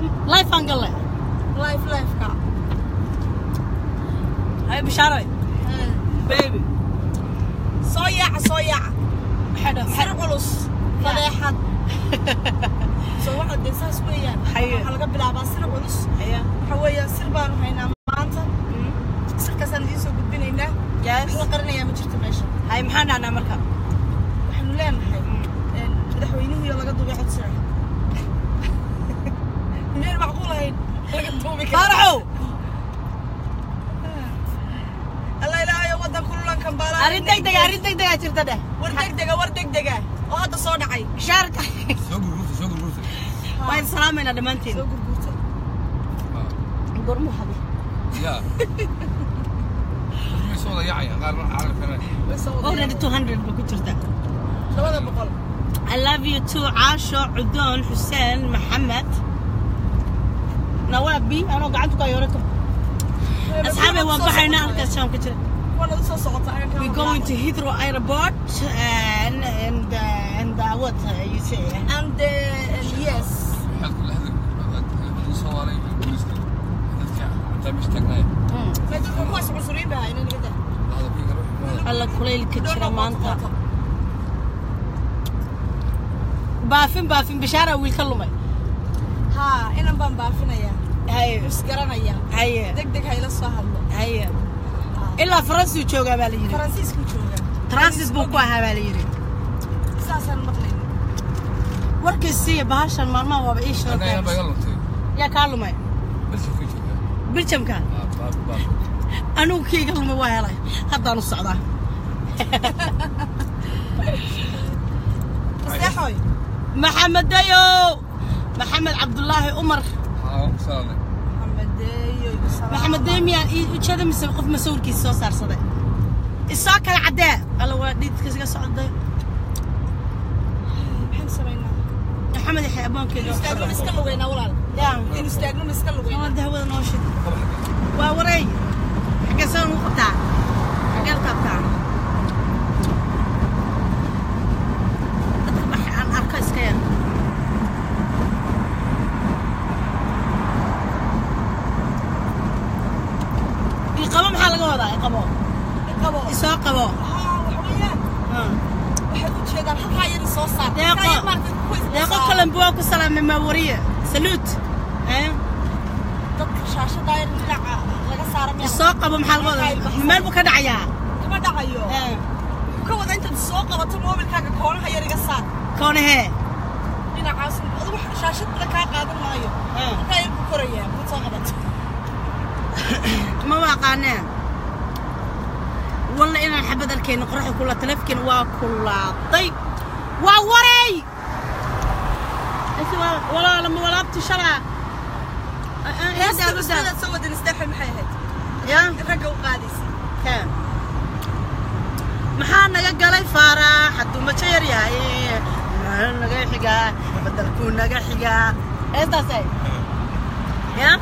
life aan galle life lifeka hay bishaaray baby soo yaaca soo yaaca maxay dhahay sir culus fadeexad soo waxa dee saas weeyaan Haye. waxaa laga bilaabaa sir culus haya waxa weeyaan sir baanu haynaa maanta sirkaasaan idiin soo gudbinaynaa yes wax la qarinayaa ma jirto meesha hay maxaan dhahnaa marka waxaanu leenahay een, madaxweynihii oo laga duubay codsira miyaan macquul ahayn laga duubi karo faaraxow alla ilaahayo waddan kululan kambaala arrin degdega arrin degdegaa jirta dheh war degdega war degdega oo hadda soo dhacay bishaarka soo gurgurta soo gurgurta waan salaamaynaa dhammaantiin soo gurgurtay gormu hadi ya may soo wada yaacayaan qaarna carabkana way soo wadayaan. already 200 ba ku jirta labada boqol I love you too caasho cudoon xuseen maxamed nawaabi anoo gacanta ku ayoora ka asxaabay waan baxaynaa halkaas sham ka jira kuwana usoo socota agan we going to Heathrow airport and and uh, and uh, what uh, you say and uh, yes waxaad kula hadli soomaaliya iyo booliska dadka xataa meesha taagnaya mm. ma dadka kuwaas cunsuriin baa ina nigada hadalkii kale wixii alla kulaylka jira maanta baafin baafin bishaara wiil ka lumay haa inan baan baafinayaa haye isgaranaya haye deg deg hayla soo hadlo haye ilaa faransuu joogaa baa la yidhi faransiisku jooga transit buu ku ahaa baa la yidhi saasaan maqlayna warkiisiiya bahashan maalmaha waaba ii anna ayaan baa sheegay iga luntay yaa kaa lumay meesha ku jirta biljamka Ah, baaf baaf anigu kiiga lumay waa helay haddaan u socdaa asteexoy maxamed dayow maxamed cabdulaahi umar haa salaale maxamedeeyo maxamed dayo miyaan ii ujeeda mise qof masawirkiisa soo saarsaday isoo kala caddee alla waa dhiidkiisga socday maxaan samaynaa maxamed yaxya aboonkeyga istaagno iska lugeynaa walaal yaa in istaagno iska lugeynaa waa dahwada noo shid qaba xagga waa wareey xaggee saan ugu qabtaa xaggee la taabtaa dadka bax aan arko iska yar iqabo maxaa laga wadaa iqabo qabo isoo qabo haa wax weeyaan Ah. waxay u jeedaan halkaa iyada soo saar Deeqo. Halkaa iyada maaragtay kuwa isla deeqo saar. kalan buwaa ku salaamay maawariye saluut Eh? dadka shaashada yar dhinaca laga saara miyaa isoo qabo maxaa laga wadaa meel buu ka dhacayaa kama dhacayo Eh. ka wada intaad soo qabato moobilkaaga koonaha yar iga saar koonahee dhinacaas adigu shaashad badan kaa qaadan maayo Eh. halkaa yar ku korayaa mid soo qabato ma waaqaaneen walla inaan xabad arkayno qoraxda kula taleefkiina waa kulaaday waa waray Ese waa- walaala ma walaabti shalaa heestaadaad soo wadan isteexoy maxay ahayd ya in ragga u qaadaysa Kaa. maxaa naga galay faarax hadduu majo yar yahay maxaa naga xigaa badalkuu naga xigaa heestaasay ya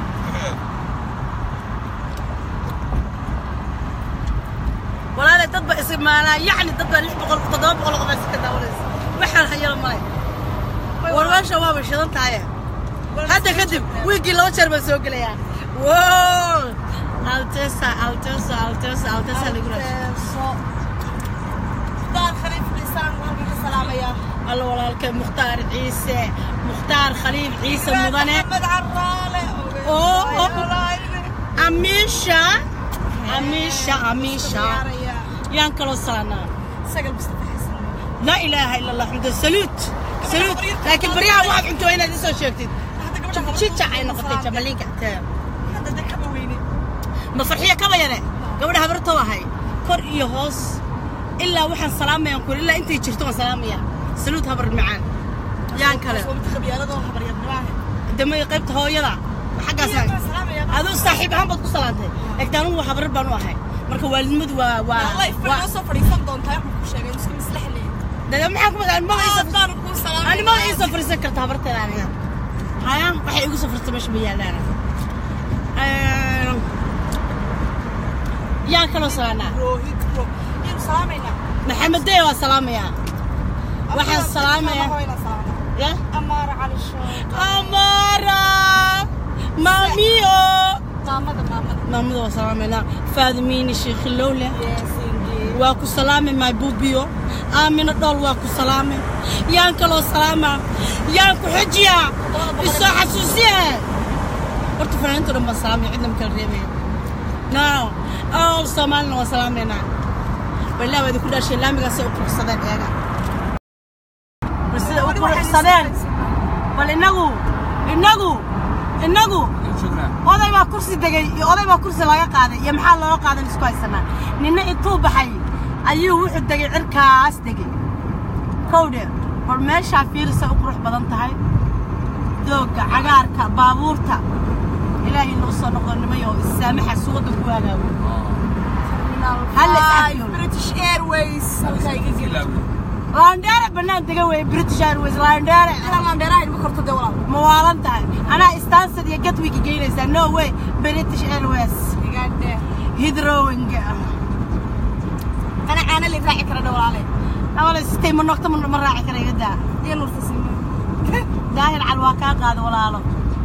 walaale dad ba ismaalaa yacni dad baa lix boqol toddoba boqol qof iska daawanaysa waxaan hayalo malay war meesha waaba shidan tahaye hadda kadib wiigii laba jeer baan soo gelayaa wow altesa altesa altesa altesa lagu raashay Alteeso. daar khaliif cisaan waan ka salaamayaa alla walaalkay mukhtaar ciise mukhtaar khaliil ciise mudane maxamed caraale Oo, oo. amiisha amiisha amiisha yaan kaloo salaanaa sagal mustafa xasan laa ilaaha ila allah xamdu saluut saluut laakiin baryaha waxaad cunto waa inaad isoo sheegtid hadda gabadha jijac ay noqotay jamaliinka tee hadda de kaba weyne ma farxiya kaba yare gabadha habartoo ahay kor iyo hoos ilaa waxaan salaamayaan kur ilaa intay jirto waan salaamaya saluut habar macaan yaan kale wabta khabyaaladoo habaryadnimaahe damay qaybta hooyada xaggaasaan aduu saaxiib ahaan baad ku salaantay laakiin anugu habarar baan u ahay marka waalidnimadu waa waa life bay waa noo soo fadhiisan doontaa waxaan ku sheegay iska maslaxle daga maxaa ku madaa ma aad baanu kuu salaamay ani ma ii safrisan karta habarteeda aniga haya waxay igu safrta meesha ma yaalaan yaa kaloo salaanaa rohid ro yaynu salaamaynaa maxamed dee waa salaamayaa waxaan salaamayaa ya amaara cali show amara maamiyo maamada maamada maamada waa salaameynaa faadimiini sheekhilowle yeesingi waa ku salaamay my bubiyo aamino dhool waa ku salaamay yaan kaloo salaamaa yaan ku xejiyaa isoo xasuusiye horta fanaaniinta dhan baan salaamay cidna ma kala reebaya no all soomaalina waa salaameynaa wallah waa idinku dhaashay laamigaasay u quruxsadeen eega bal sida u quruxsadeen bal inagu inagu inagu Shukran. oday baa kursi degay iyo oday baa kursi laga qaaday iyo maxaa looga qaadan isku haysanaa ninna intuu baxay ayuu wuxuu degay cirkaas degay kowdhe bal meeshaa fiirisa u qurux badan tahay doogga cagaarka baabuurta ilaahay noo soo noqdo nimayo issaamaxa suwadda ku waagaago Hal is cafiyo. british airways halkaa iga geli Ilaawi. laandheere bannaan dega weeye british airways laandheere inaan landheeraha ilma korto dee walaal ma waalan tahay anaa stansad iyo gatwiga geynaysaa no way british airways igaadhe hidrowing ana caana la raaci kara dha walaale awale sitay ma noqto ma raaci kara iga daa iyo nuurta sima daahir cal waa kaa qaada walaalo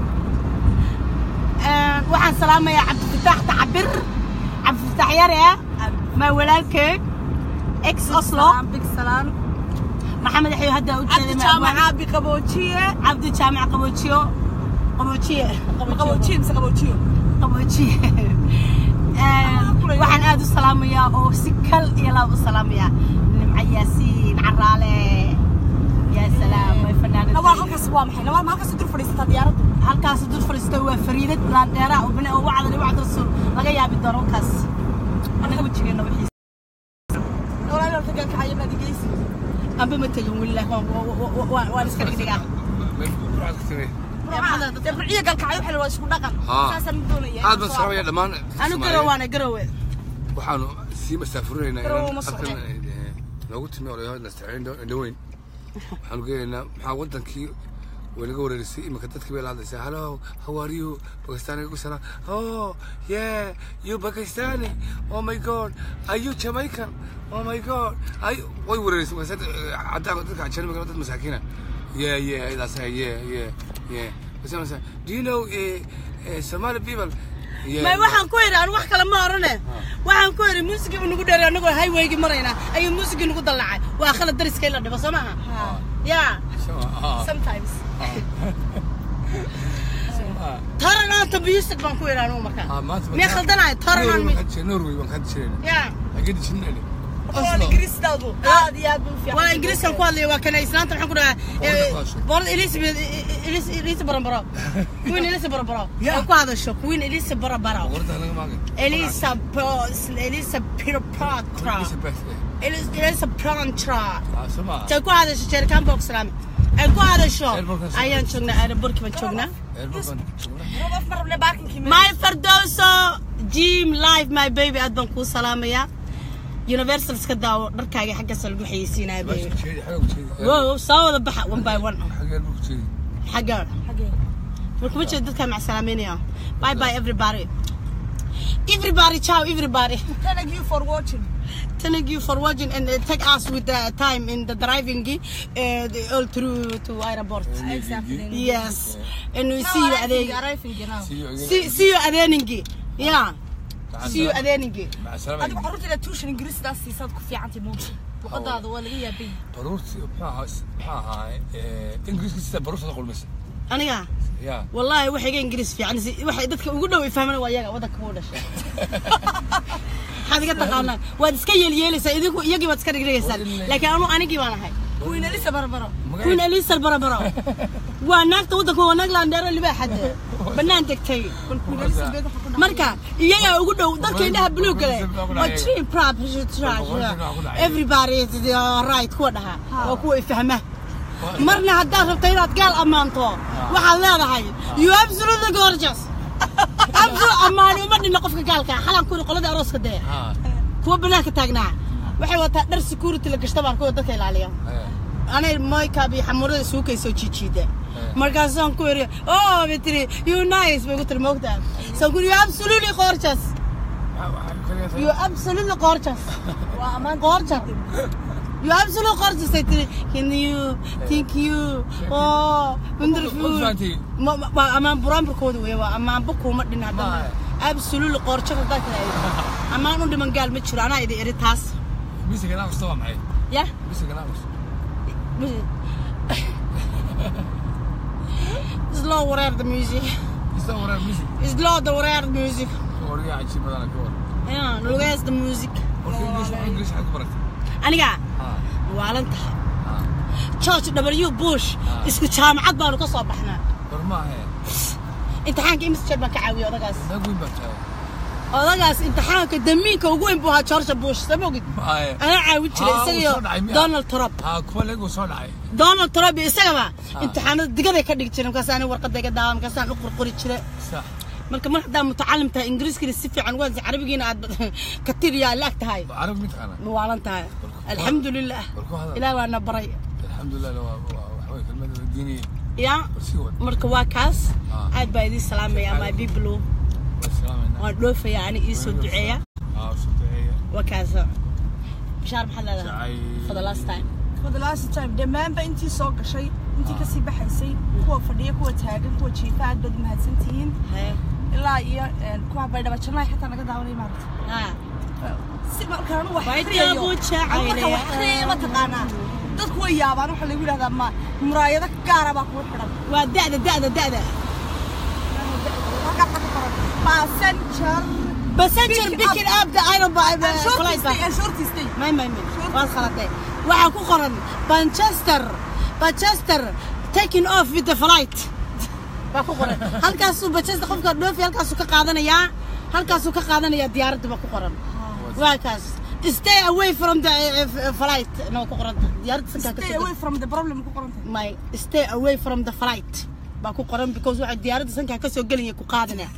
Een, waxaan salaamayaa cabdifataax tacabir cabdifataax yare maa walaalkee ex oslo big salaan maxamed axyo hadda u cabdi jeeday jaamaca abi qaboojiye cabdi jaamac qaboojiyo qaboojiye qaboojiye mise qaboojiyo qaboojiye Een, waxaan aad u salaamayaa oo si kal iyo laab u salaamayaa nimca yaasiin caraale yaa salaam way nawaa fanaanad halkaas waa maxay nawaa ma halkaas dur fadhiisataa diyaaraddu halkaas dul fadhiistay waa fariidad laandheeraa oo bine oo wacdan wacd rasuul laga yaabi doono halkaas anaga wajigeena wixiisa walaale horta gaalka cayamaad igeysi amba ma tegin wilah waan iska dhigdhigaa Meel burcad ka tiri. dee burciya gaalka cayo xel waa isku dhaqan Haa. saasaan doonaya Aad baan salaamaya dhammaan anu garow waana garowe waxaanu sii masaafurinaynaa Garow ma inaan socdeen. halkan eh, noogu timi odayaal nastaciin dhaweyn waxaanu geenaynaa maxaa wadankii way naga wareerisay iminka dadkii bay la hadlaysaa hello how are you pakistani ku salaam oh yeah you pakistani oh my god are you jamaican oh my god ay way wareerisay markaas cadaan dadka ajanabiga dad masaakiina yeah yeah that's right yeah yeah yeah Bas markaas, do you know eh, eh, Somali people Yeah, may yeah. waxaan ku yidhi aan wax kale ma orane waxaan ku yidhi muusigii buu nagu dheeray anagoo highwaygi maraynaa ayuu muusigii nagu dallacay waa khalad dariska in la dhibo soo maaha yaa Ah, sometimes ah. taran aan tambiyisad baan ku yidhi anugu markaa Ah, maanta miya khaldanayo taran aan mi Norway waan ka jireen. yaa Agadi jireen. walaal ingiriistaadu aad iyo aad buu u fiican waa ingiriiskan ku hadlaya waa kana islaanta maxaan ku dhahaa boorada elizabeth elisa barabaro queen elisa barabaro ay ku hadasho queen elisa barabaro Qorta laga maagay. elisa elisa pirapatra Elizabeth. elisa prantra Ah, sama. tay ku hadasho jeerikaan boog salaame ay ku hadasho Airport-kan soo ayaan joognaa aerobortki baan joognaa Airport. Rob af ma rabne baarkinkii meel my fardowso jim live my baby aad baan kuu salaamayaa universal iska daawo dharkaaga xaggaasa lagu xayeysiinaya baby Bashi jeedi, xaga ku jeedi. wow soo wada baxa one by one Xageer buu ku jeedi. xagga xagee markuma jeedo dadkaa macsalaameynaya bye bye everybody everybody ciao everybody thank you for watching thank you for watching and uh, take us with the time in the driving uh, the, all through to airport exactly yes and we see you adeeg arriving now See you again. see, see you adeeningi yeah see you adeeningi Maca salaam. adigu carruurta tuushan ingiriistaas siisaad ku fiicantay muuji luqadaada waa laga yaabay Baruurti maxaa ahaa maxaa ahaa eh Ingiriiska sida baruurta qulmis. aniga Ya. wallahi waxayga ingiriis fiican si- waxay dadka ugu dhow ay fahmaan waa iyaga waddanka kuu dhashay maxaad iga taqaanaa waad iska yeelyeelaysaa idinku iyagii baad iska dhigdhigaysaan laakiin anu anigii baan ahay queen elisa barbaro queen elisa barabaro waa naagta waddanka waa naag laandheero libaaxade bannaan degtay queen elisa beed waxa ku dhacay marka iyagaa ugu dhow dadka indhaha buluug gale waa tree prop everybody is right kuwa dhahaa waa kuwa ifahma marna haddaad rabto inaad gaal ammaanto waxaad leedahay you absolutely gorgeous absolute ammaani uma dhinna qofka gaalka xalan kuri qoladii arooska dee Ah. kuwa banaanka taagnaa waxay wataa dhar security la gashta baan kuwa dadka ilaaliya Eh. anay moykaab iyo xamurada suukay soo jiijiida markaasaan ku iri oh bitri you nice bay ku tiri moogtaa saan ku iri you absolutely gorgeous Waxa waxa kaliya you absolutely gorgeous waa ammaan gorgeous You absolutely gorgeous ay tiri. Can you? Thank you. Oh, wonderful. Ma fahantii? Ma ma- waa amaan buraanburkooda weeye waa amaan bukuuma dhin haddana. Ma. Absolutely qoorjo hadaa kale. Amaan u dhiman gaal ma jiro anaa idin eri taas. Music and Amos waa maxay? Yeah. Music and Amos. Slow wareer the music. Is that what music? Slow the wareer the music. Origa cajiib badan ka war. Yeah, lugees the music. Marka English wax English xad ku baratay. Aniga Ha. waalan tahay. Ha. George W. Bush isku jaamacad baanu ka soo baxnaa. War ma ahe. imtixaanka imis jeer baan ka caawiyay odagaas. Naag weyn baa tahay. odagaas imtixaanka damiinka ugu weyn buu ahaa George Bush sama ogid Ma ahe. anaa caawin jiray Ah, isaga wuu iyo soo dhacay miya? Donald Trump Ha kuwa leegu soo dhacay. Donald Trump iyo isagaba imtixaanada digaday ka dhigi jireen markaas ani warqadda iga daawa markaasaan u qorqori jiray Sax. marka mar haddaa mutacalim tahay ingiriiskana si fiican waan carabigiina aad ka tiriyaa laag tahay Arab mid kana. ma waalan tahay alxamdulilah War ku hadal. ilaah waana baray Alxamdulillah waa waa wax way kelmada diini. yaa War sii wad. marka waa kaas Ah. aad baa idiin salaamaya my people Waa salaamayna. waan dhoofaya ani ii soo duceeya Ha soo duceeya. waa kaas bishaar maxaad leedahay Jacayl. for the last time for the last time dhammaanba intii soo gashay intii kasii baxaysay kuwa fadhiya kuwa taagan kuwa jiifa aad baad mahadsantihiin Hee. ilaa iyo een, kuwa baydhaba jannaay xataa naga daawanay maarata Ah. si markaan wax Baydhabo akhriyayo jacayl markaan wax akhriyayo ma taqaanaa dadku way yaabaan waxaa lagu yidhahdaa ma muraayado gaara baa kugu xidhan waa da'da da'da da'da halkaa waxaa ku qoran passenger passenger picking up the iron by the and flight shortistay and shortistay may may may waad khaladee waxaa ku qoran Manchester Manchester taking off with the flight baa ku qoran halkaasuu Manchester qofka dhoofi halkaasuu ka qaadanayaa halkaasuu ka qaadanayaa diyaaradda baa ku qoran waa kaas stay away from the uh, uh, flight no ku qoran diyaaradda sankaa ka stay soo away from the problem ku qoran tahay my stay away from the flight baa ku qoran because waxay diyaaradda sankaa ka soo gelaya ku qaadanaya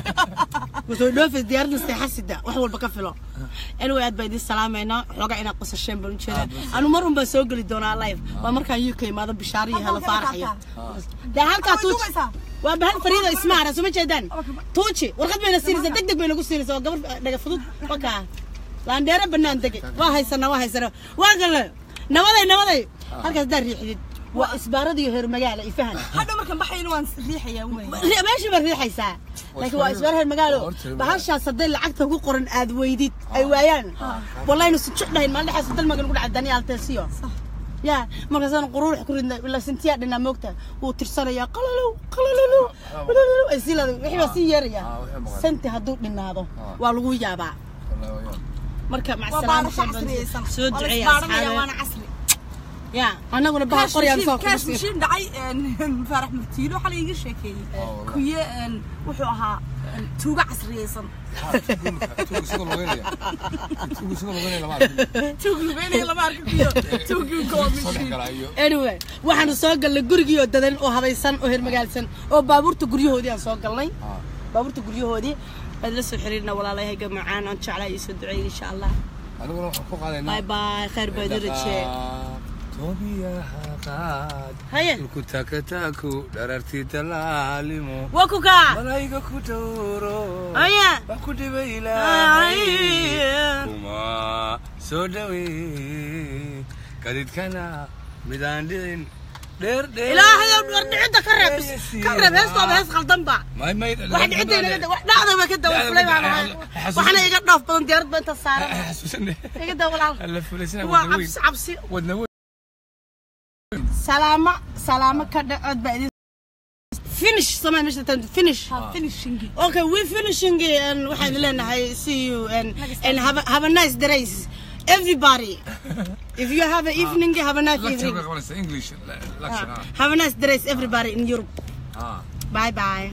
wasoo dhoofis diyaaradda seexasida wax walba ka filo anyway aad baa idiin salaamayna xoogaa inaad qosasheen baan u jeedaa anu mar un baan soo geli doonaa live waa markaan uk imaado bishaaro iyo helo faaraxyo dee halkaa Way tuuji dubaysaa. waa bahal fariida ismaara soo ma jeedaan tuuji warqad bayna siinaysaa deg deg bay nagu siinaysaa waa gabar dhaga fudud wakaa laandheero bannaan dege waa haysanaa waa haysanaa waa galle nabaday nabaday halkaas daa riixdid waa isbaarada iyo heer magaala ifahan hadha markaan baxayna waan riixayaa wey Ri- meesha baad riixaysaa laakiin waa isbaar heer magaalo bahashaas hadday lacagta ku qoran aad weydid ay waayaan wallahi su jeclahayn maalin dhexaas dalmaga nagu dhacay dani alteesiyo ya markaasaan quruurux ku ridnay ilaa sintiyaa dhinaa moogta wuu tirsanayaa qalalow qalalow qalalow ay sii leedahay wixii baa sii yeeraya Ah, wixii maqan. santi hadduu dhinaado waa lagu yaabaa Wallahi waa yaab. marka waa macsalaama baarasho casriyeysan soo Waa la duceeya isbaaranaya, waana asxaabe casri ya annaguna bahal qoryaan soo kaash kusiin mashiin dhacay een, faarax murtiilo waxaa la iiga sheekeeyey wallahi. kuye een, wuxuu ahaa een, tuugo casriyeysan Ha, tuugu- tuugu isagoo lugeynaya. Tuugu isagoo lugeynaya lama arkin. tuug lugeynaya lama arka kuyo tuugii Soo dhex goomishiin gala iyo- anyway waxaanu soo galnay gurigii oo dadan oo habaysan oo hermagaalsan oo baabuurta guryahoodii aan soo galnay Ah. baabuurta guryahoodii waad la soo xiriirna walaalayahay gamacaan aan jeclaa iyo soo duceeyay insha allah aniguna waxaan ku qaadaynaa bye bye khayr baa idin rajee Tobiyaha qaad. haye Dhulku taakataaku, dharartii talaalimo. waa ku kaa Malayga ku dhowro. haye Wax ku dhibay ilaahay. Ay. Kuma soo dhawee. Kadidkana midaan dhicin. Dheer dheer. ilaahay ow war dhicidda ka reeb ka reeb heestooda hees khaldan ba May may. wax dhicidda inaga wax dhacda ba ka dawa fulay baan ahay waxna iga dhoof badan diyaarad ba inta saaran Xasuusane. iga dawa walaal Alla fulaysanaa waa wadna weyn. cabsi cabsi Wadna weyn. salaamo salaamo ka dhacood baa idin finish samay meesha tan finish finishing okay we finishing and waxaan leenahay see you and and have a, have a nice days everybody if you have an evening have a nice Lecture evening ka qabanaysa English lecture. have a nice days everybody in Europe Ah. bye bye